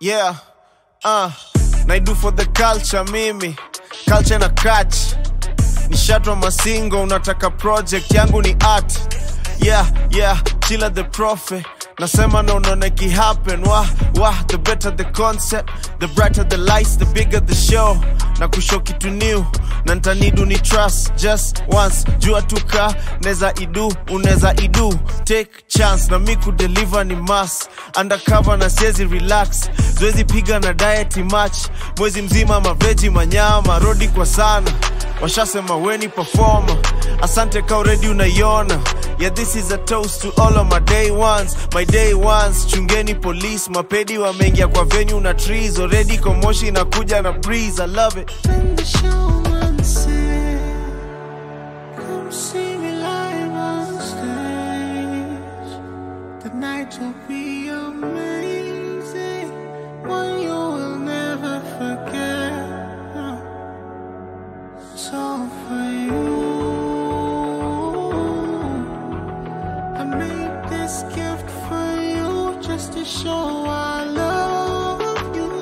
Yeah, uh, naidu for the culture mimi culture na catch nishatwa masingo unataka project yangu ni art yeah yeah chila the prophet nasema na unaona happen wah wah the better the concept the brighter the lights the bigger the show na kushow kitu new na ntanidu ni trust just once jua tuka neza idu uneza idu take chance na mi kudeliver ni mas undercover na siezi relax zoezi piga na diet match mwezi mzima maveji manyama rodi kwa sana washasema weni performer asante ka already unaiona yeah this is a toast to all of my day ones my day ones chungeni police mapedi wameingia kwa venue na trees already komoshi inakuja na breeze i love it When the showman said, Come see me live on stage. The night will be amazing, one you will never forget. So for you, I made this gift for you just to show I love you.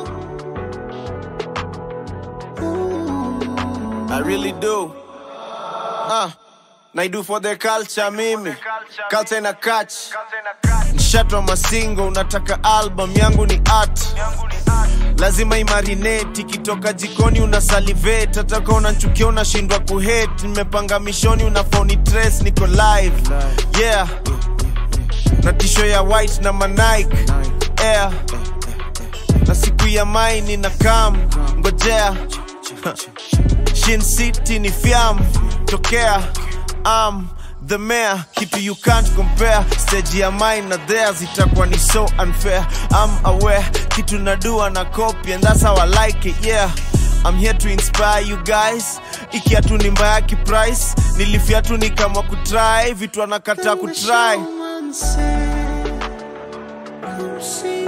Ooh. I really do. Uh, naidu for the culture mimi culture na catch nshatwa masingo unataka album yangu ni art lazima imarinate ikitoka jikoni una salivate hataka unanchukia unashindwa kuhate nimepanga mishoni una phone trace niko live yeah na tisho ya white na manike air na siku ya maini na kam ngojea Shin City ni fiam tokea am the mayor kitu you can't compare stage ya mine na theirs itakuwa ni so unfair I'm aware kitu nadua na copy and that's how I like it yeah I'm here to inspire you guys ikiatu ni mbaya kiprice nilifiatu ni kama kutry vitu anakataa Then the kutry showman said, Come see